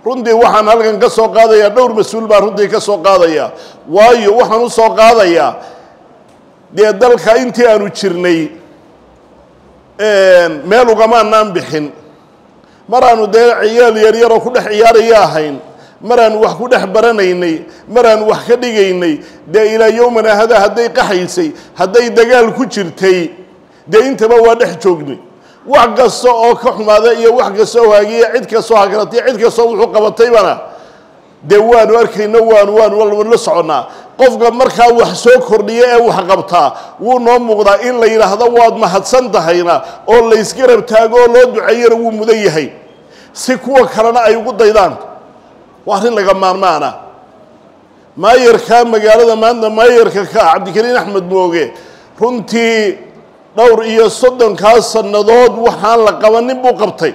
runtii waxaan halkan ka soo qaadayaa dhowr mas-uul baan runtii ka soo qaadaya waayo waxaan u soo qaadayaa dee dalka intii aanu jirnay meel ugamaanaan bixin maraanu dee ciyaal yaryaroo ku dhex ciyaaraya ahayn maraanu wax ku dhex baranaynay maraanu wax ka dhigaynay dee ilaa yowmana hada hadday qaxaysay hadday dagaal ku jirtay dee intaba waa dhex joognay wax kasta oo ka xumaada iyo wax kasta oo haagiya cid kastoo hagratay cid kastoo wuxuu qabataybana dee waanu arkayno waanu waanu la soconnaa qofka markaa wax soo kordhiya ee wax qabtaa wuu noo muuqdaa in la yidhaahdo waad mahadsan tahayna oo laysgarab taago oo loo duceeyana wuu mudan yahay si kuwa kalena ay ugu daydaan waa arrin laga maarmaana maayarka magaalada maanta maayarka ka ah cabdikariin axmed mooge runtii dhowr iyo soddonkaas sannadood waxaan la qabanin buu qabtay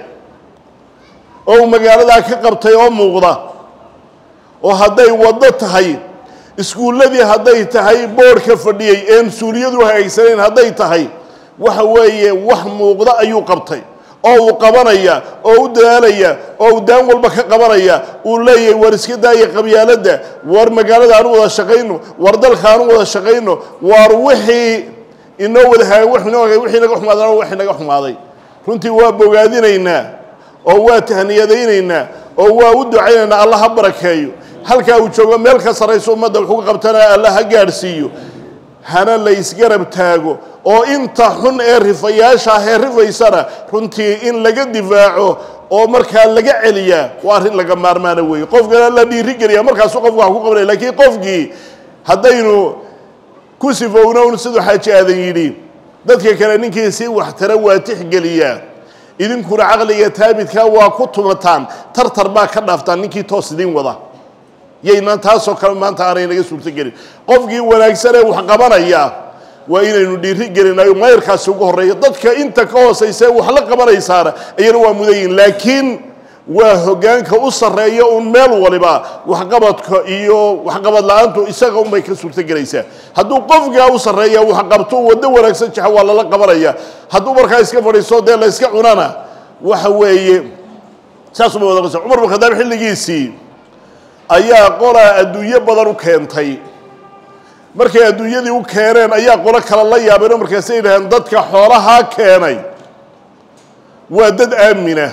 oo uu magaaladaa ka qabtay oo muuqda oo hadday waddo tahay iskuulladii hadday tahay boodhka fadhiyey een suuliyadu hagaysanayn hadday tahay waxa weeye wax muuqda ayuu qabtay oo uu qabanaya oo u dadaalaya oo uu daan walba ka qabanaya uu leeyahay war iska daaya qabyaaladda war magaalada aanu wada shaqayno war dalka aanu wada shaqayno war wixii inoo wada haaga wix inoo hagay wixii naga xumaadana wixii naga xumaaday runtii waa bogaadinaynaa oo waa tahniyadaynaynaa oo waa u ducaynaynaa alla ha barakeeyo halkaa uu joogo meel ka sarrayso ummadda wuxuu ka qabtana alla ha gaadhsiiyo hana la isgarab taago oo inta xun ee rifayaasha ah ee rifaysana runtii in laga difaaco oo markaa laga celiyaa waa arrin laga maarmaana weeye qofkana la dhiirigeliya markaasu qofku wax ku qabanaya laakiin qofkii haddaynu ku sifownown siduu xaaji aadan yidhi dadka kale ninkii sii waxtara waa tixgeliyaa idinkuna caqliga taabidkaa waa ku tumataan tartar baa ka dhaaftaan ninkii toos idin wada yaynaan taasoo kale maanta aanay naga suurtogelin qofkii wanaagsan ee wax qabanaya waa inaynu dhiiri gelinayo mayrkaasi ugu horreeya dadka inta ka hoosaysa wax la qabanaysaana iyana waa mudayin laakiin waa hoggaanka u sarreeya un meel waliba waxqabadka iyo waxqabad la-aantu isaga unbay ka suurtogelaysaa hadduu qofkaa u sarreeya waxqabto waddo wanaagsan jaxa waa lala qabanaya hadduu markaa iska fadhiisto dee la yska cunana waxa weeye saasuma wada qasa cumar bin khadaab xilligiisii ayaa qolaa adduunyo badan u keentay markay adduunyadii u keeneen ayaa qolo kale la yaabeenoo markaasay yidhaaheen dadka xoolahaa keenay waa dad aamina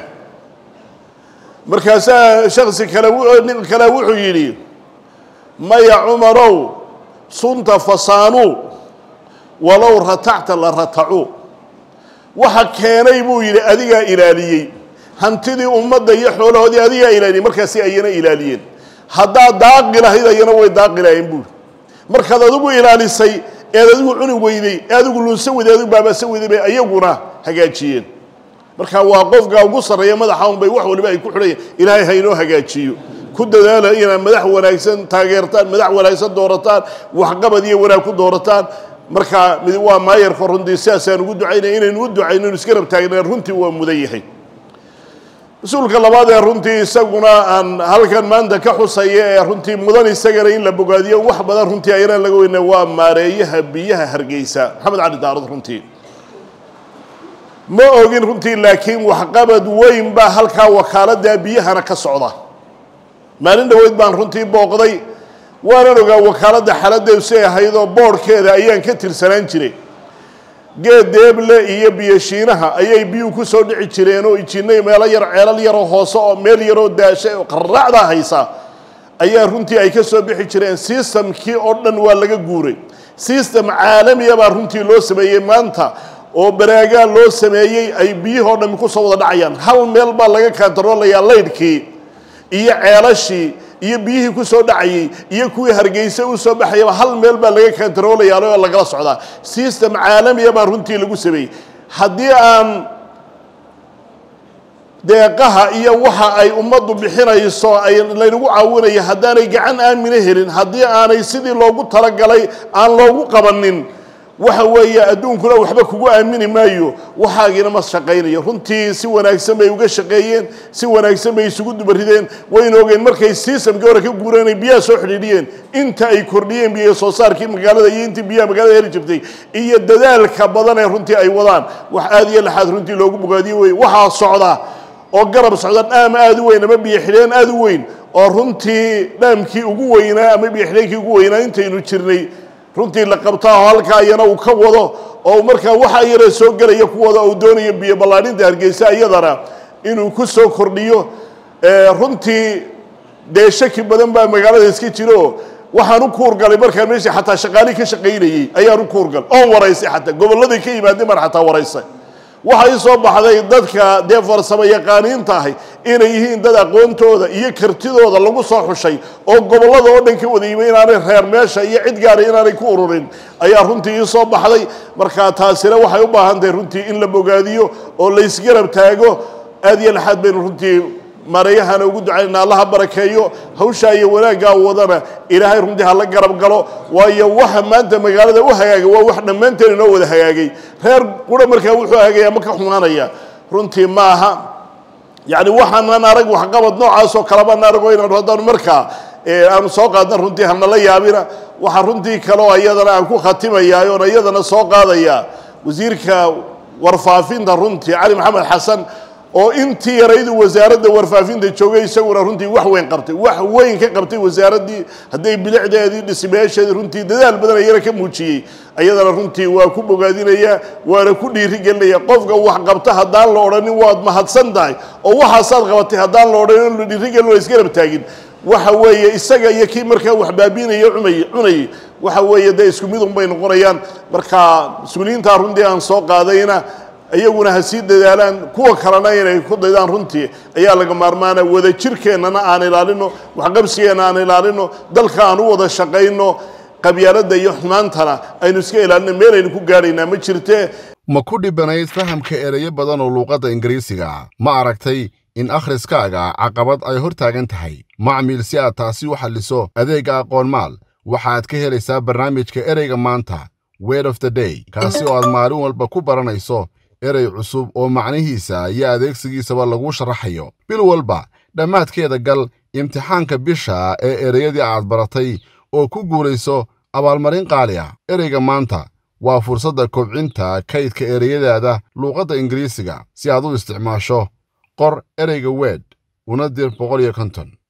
markaasaa shaksi kale nin kale wuxuu yidhi maya cumarow sunta fasaanuu walow ratacta la ratacuu waxa keenay buu yidhi adigaa ilaaliyey hantidii ummadda iyo xoolahoodii adigaa ilaaliyey markaasi ayana ilaaliyeen haddaad daaqi lahayd ayana way daaqi lahayeen buuri markaad adigu ilaalisay eed adigu cuni weyday ee adigu lunsan weyday adigu baabasa weyday bay ayaguna hagaajiyeen marka waa qofka ugu sarreeya madaxa un bay wax waliba ay ku xidhayan ilaahay ha inoo hagaajiyo ku dadaala inaad madax wanaagsan taageertaan madax wanaagsan doorataan waxqabad iyo wanaag ku doorataan marka mid waa maayarka runtii sidaasaan ugu ducaynaya inaynu u ducayno inu iska rab taagnaan runtii waa mudan yahay mas-uulka labaad ee runtii isaguna aan halkan maanta ka xusaya ee runtii mudan isagana in la bogaadiyo wax badan runtii ayana laga weyna waa maareeyaha biyaha hargeysa maxamed cali daarad runtii ma ogin runtii laakiin waxqabad weyn baa halkaa wakaaladda biyahana ka socda maalin dhoweyd baan runtii booqday waanan ogaa wakaaladda xaladdeedu si ahaydoo boodhkeeda ayaan ka tirsanaan jiray geed deeble iyo biyoshiinaha ayay biyuhu ku soo dhici jireen oo ijinay meelo yar ceelal yaroo hoose oo meel yaroo daashay oo qarraacdaa haysa ayaa runtii ay ka soo bixi jireen sistamkii oo dhan waa laga guuray sistem caalamiya baa runtii loo sameeyey maanta oo baraagaa loo sameeyey ay biyihoo dhammi ku soo wada dhacayaan hal meel baa laga kantaroolayaa laydhkii iyo ceelashii iyo biyihii ku soo dhacayey iyo kuwii hargeysa u soo baxayaba hal meel baa laga kantaroolayaa oo lagala socdaa system caalamiya baa runtii lagu sameeyey haddii aan deeqaha iyo waxa ay ummaddu bixinayso ay laynagu caawinayo haddaanay gacan aamina helin haddii aanay sidii loogu talagalay aan loogu qabanin waxa weeye adduunkuna waxba kugu aamini maayo waxaagiina ma shaqaynayo runtii si wanaagsan bay uga shaqeeyeen si wanaagsan bay isugu dubarideen wayna ogeen markay sistamkii hore ka guureen ay biyaha soo xidhiidhiyeen inta ay kordhiyeen biyo soo saarkii magaalada iyo intii biyaha magaalada heli jirtay iyo dadaalka badan ee runtii ay wadaan wax aada iyo laxaad runtii loogu bogaadiyo wey waxaa socda oo garab socda dhaam aada u weyn ama biyo xidheen aada u weyn oo runtii dhaamkii ugu weynaa ama biyo xidheenkii ugu weynaa intaynu jirnay runtii la qabtaa oo halkaa iyana uu ka wado oo markaa waxa yara soo gelaya ku wada uu doonayo biyo ballaadhinta hargeysa iyadana inuu ku soo kordhiyo runtii dee shaki badan baa magaalada iska jiro waxaan u kuurgalay markaan meesha xataa shaqaali ka shaqaynayey ayaan u kuurgalay oon waraysay xataa gobolladay ka yimaadeen baan xataa waraysay waxaa ii soo baxday dadka dee farsamo yaqaaniinta ahay inay yihiin dad aqoontooda iyo kartidooda lagu soo xushay oo gobollada oo dhan ka wada yimi inaanay reer meesha iyo cid gaara inaanay ku ururin ayaa runtii ii soo baxday markaa taasina waxay u baahan tahay runtii in la bogaadiyo oo laysgarab taago aad iyo laxaad baynu runtii mareeyahana ugu ducaynana allaha barakeeyo hawshaa iyo wanaaggaa wadana ilaahay runtii hala garab galo waayo waxa maanta magaalada u hagaagay waa wax dhammaanteen inoo wada hagaagay reer qura markaa wuxuu hagaaya ma ka xumaanaya runtii maaha yacni waxaanan arag waxqabad noocaasoo kalebaan arago inaanu haddaan markaa aanu soo qaadna runtii hanala yaabina waxaa runtii kaleo iyadana aan ku khatimayaa oon iyadana soo qaadaya wasiirka warfaafinta runtii cali maxamed xasan oo intii yaraydu wasaaradda warfaafinta joogay isaguna runtii wax weyn qabtay wax weyn ka qabtay wasaaraddii hadday bilicdeedii dhismayaasheedii runtii dadaal badan ayana ka muujiyey ayadana runtii waa ku bogaadinaya waana ku dhiirigelinaya qofka wax qabta haddaan la odhanin waad mahadsan tahay oo waxaasaad qabatay haddaan la odhanin la dhiirigelin la isgarab taagin waxa weeye isaga iyo kii markaa wax baabiinaya cunay cunayay waxa weeye dee isku mid un bay noqonayaan marka mas-uuliyiintaa runtii aan soo qaadayna iyaguna ha sii dadaalaan kuwa kalena inay ku daydaan runtii ayaa laga maarmaana wada jirkeennana aan ilaalino waxqabsigeenna aan ilaalino dalka aan u wada shaqayno qabyaaladda iyo xumaantana aynu iska ilaalino meelaynu ku gaadhaynaa ma jirtee ma ku dhibanayd fahamka ereyo badan oo luuqadda ingiriisiga ma aragtay in akhriskaaga caqabad ay hor taagan tahay macmiil si aad taasi u xalliso adeegga aqoonmaal waxaad ka helaysaa barnaamijka ereyga maanta word of the day kaasi oo aad maalin walba ku baranayso erey cusub oo macnihiisa iyo adeegsigiisaba lagu sharaxayo bil walba dhammaadkeeda gal imtixaanka bisha ee ereyadii aad baratay oo ku guulayso abaalmarin qaali ah ereyga maanta waa fursadda kobcinta kaydka ereyadaada luuqadda ingiriisiga si aad u isticmaasho qor ereyga weed una dir boqol iyo konton